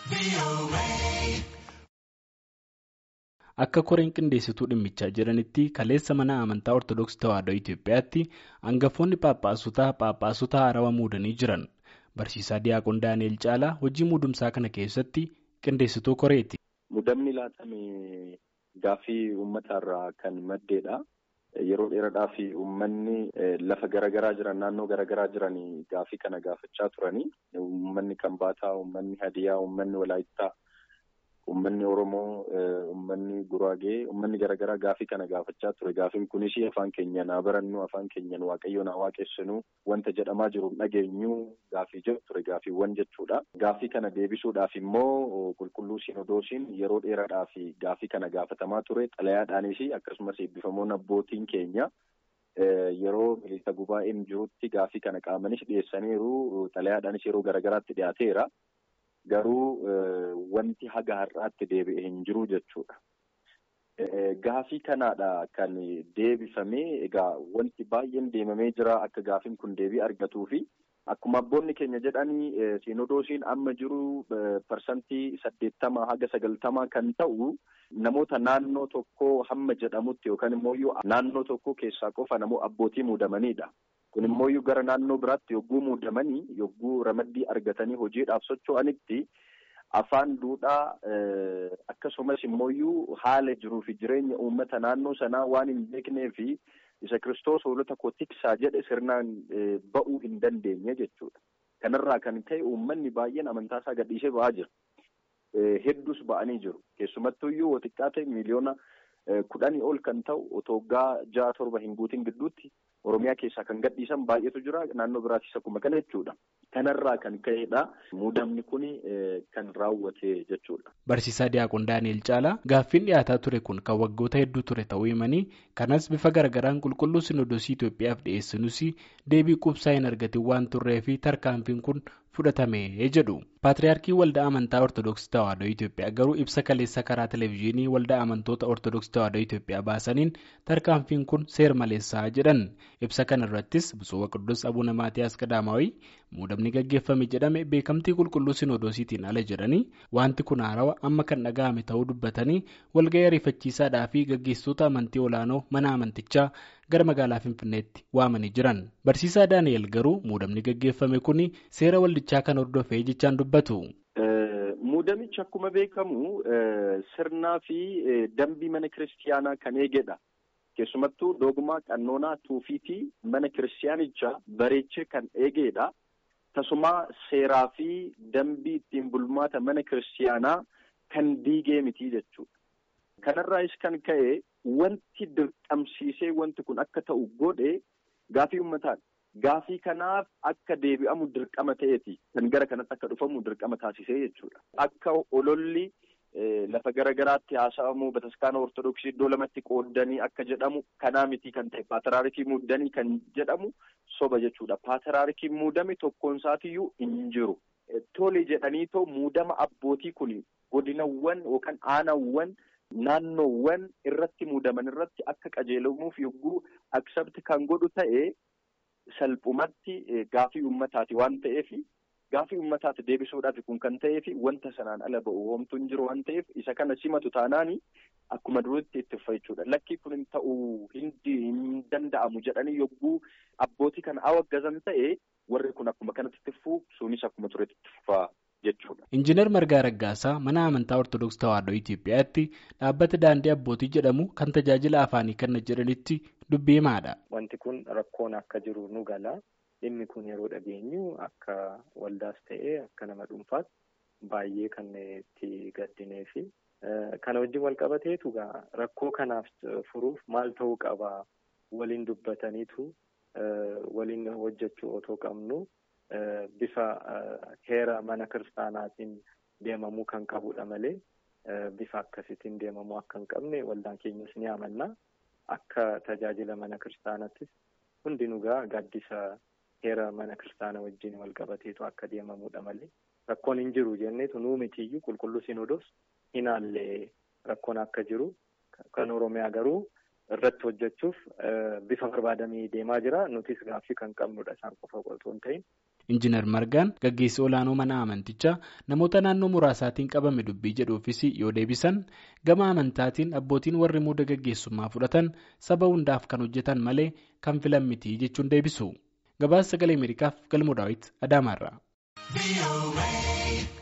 Akka koreen qindeessituu dhimmichaa jiranitti kaleessa mana amantaa Ortoodooksii Tawaahidoo Itoophiyaatti hangafoonni phaaphaasutaa phaaphaasota haarawaa muudanii jiran. Barsiisaa Diyaaqoon Daani'el Caalaa hojii muudumsaa kana keessatti qindeessituu koreeti. Muudamni laatame gaaffii uummataarraa kan maddeedha. Yeroo dheeraadhaaf uummanni lafa garaagaraa jiran naannoo garaagaraa jiran gaaffii kana gaafachaa turanii uummanni Kambaataa, uummanni Hadiyaa, uummanni Walaayittaa, uummanni Oromoo, uummanni Guraagee, uummanni garaagaraa gaaffii kana gaafachaa ture. Gaaffiin kunis afaan keenyan haa barannu, afaan keenyan waaqayyoon haa waaqessinu, wanta jedhamaa jiru dhageenyu gaaffii jedhu ture gaaffiiwwan jechuudha. Gaaffii kana deebisuudhaaf immoo qulqulluu Sinodoosiin yeroo dheeraadhaaf gaaffii kana gaafatamaa ture. Xalayaadhaanis akkasumas eebbifamoon abbootiin keenya yeroo miliisa gubaa'een jirutti gaaffii kana qaamanis dhiyeessaniiru. Xalayaadhaanis yeroo garaagaraatti dhiyaateera. Garuu wanti haga har'aatti deebi'e hin jiru jechuudha. Gaaffii kanaadha kan deebifamee egaa wanti baay'een deemamee jira akka gaaffiin kun deebii argatuu fi akkuma abboonni keenya jedhanii siinodoosiin amma jiru parsantii saddeettamaa haga sagaltamaa kan ta'u namoota naannoo tokkoo hamma jedhamutti yookaan immoo naannoo tokkoo keessaa qofa namoo abbootii muudamanidha. Kun immoo gara naannoo biraatti yogguu muudamanii yogguu ramaddii argatanii hojiidhaaf socho'anitti afaan duudhaa akkasumas immoo haala jiruu fi jireenya uummata naannoo sanaa waan hin beeknee fi isa kiristoos hoolota koo tiksaa jedhe sirnaan ba'uu hin dandeenye jechuudha. Kanarraa kan ka'e uummanni baay'een amantaasaa gadhiisee ba'aa jira. Hedduus ba'anii jiru. Keessumattuu iyyuu xiqqaa ta'e miliyoona kudhanii ol kan ta'u otoo waggaa ja'a torba hin guutin gidduutti Oromiyaa keessaa kan gadhiisan baay'eetu jira. Naannoo biraattis akkuma kana jechuudha. Kanarraa kan ka'edha. Muudamni kun kan raawwate jechuudha. Barsiisaa Diyaaqoon Daani'el Caalaa gaaffiin dhiyaataa ture kun kan waggoota hedduu ture ta'uu himanii kanas bifa garaagaraan qulqulluu Sinodoosii Itoophiyaaf dhiyeessinuus deebii quubsaa hin argatin waan turree fi tarkaanfiin kun fudhatame jedhu. Paatriyaarkii Waldaa Amantaa Ortoodooksii Tawaahidoo Itoophiyaa garuu ibsa kaleessa karaa televezyiinii Waldaa Amantoota Ortoodooksii Tawaahidoo Itoophiyaa baasaniin tarkaanfiin kun seer maleessaa jedhan. Ibsa kana irrattis Biፁዕ Waqidduus Abuuna Maatiyaas Qadaamaawii muudamni gaggeeffame jedhame beekamtii qulqulluu Sinodoosiitiin ala jedhanii wanti kun haarawaa amma kan dhaga'ame ta'uu dubbatanii walga'ii ariifachiisaadhaa fi gaggeessitoota amantii olaanoo mana amantichaa gara magaalaa Finfinneetti waamanii jiran. Barsiisaa Daani'el garuu muudamni gaggeeffame kun seera waldichaa kan hordofee jechaan dubbatu. Muudamichi akkuma beekamu sirnaa fi dambii mana kiristiyaanaa kan eegedha. Keessumattuu dogmaa qannoonaa tuufiitii mana kiristiyaanichaa bareechee kan eegedha. Tasumaa seeraa fi dambii ittiin bulmaata mana kiristiyaanaa kan diigee miti jechuudha. Kanarraas kan ka'e wanti dirqamsiisee wanti kun akka ta'u godhe gaafii uummataadha. Gaafii kanaaf akka deebi'amu dirqama ta'eeti kan gara kanatti akka dhufamu dirqama taasisee jechuudha. Akka ololli lafa garagaraatti haasa'amu bataskaana ortodoksii iddoo lamatti qooddanii akka jedhamu kanaa miti kan ta'e paatiraarikii muudanii kan jedhamu soba jechuudha. Paatiraarikii muudame tokkoon isaatiyyuu hin jiru. Tole jedhaniitoo muudama abbootii kun godinawwan yookaan aanawwan naannoowwan irratti muudaman irratti akka qajeelamuuf yogguu aksabti kan godhu ta'e salphumatti gaafii uummataati waan ta'eef gaafii uummataati deebisuudhaaf kun kan ta'eef wanta sanaan ala ba'u homtuu hin jiru waan ta'eef isa kana simatu taanaani akkuma duritti itti ufa jechuudha. Lakkii kun hin ta'uu hin danda'amu jedhanii yogguu abbootii kana awwaggazan ta'e warri kun akkuma kanatti itti fufuu sunis akkuma turetti itti fufaa. Injiinar Margaa Raggaasaa mana amantaa Ortoodooksii Tawaahidoo Itoophiyaatti dhaabbata daandii abbootii jedhamu kan tajaajila afaanii kenna jedhanitti dubbii himaadha. Wanti kun rakkoon akka jiru nu gala. Dhimmi kun yeroo dhageenyu akka waldaas ta'ee akka nama dhuunfaatti baay'ee kan itti gaddinee fi kana wajjin wal qabateetu rakkoo kanaaf furuuf maal ta'uu qaba waliin dubbataniitu waliin hojjechuu otoo qabnu. Bifa heera mana kiristaanaatiin deemamuu kan qabudha malee bifa akkasiitiin deemamuu akka hin qabne waldaan keenyas ni amanna. Akka tajaajila mana kiristaanaattis hundinuu gaaddisa heera mana kiristaanaa wajjin wal qabateetu akka deemamudha malee rakkoon hin jiru jenneetu nuu mitiyyuu qulqulluu sinodoos hin haallee rakkoon akka jiru kan Oromiyaa garuu irratti hojjechuuf bifa barbaadamee deemaa jira nutis gaaffii kan qabnudha isaan qofa otoo hin ta'in. Injiinar Margaan gaggeessi olaanoo mana amantichaa namoota naannoo muraasaatiin qabame dubbii jedhuufis yoo deebisan gama amantaatiin abbootiin warri muuda gaggeessummaa fudhatan saba hundaaf kan hojjetan malee kan filan miti jechuun deebisu. Gabaasa sagalee Ameerikaaf galmoo daawwiti Adaamaarraa.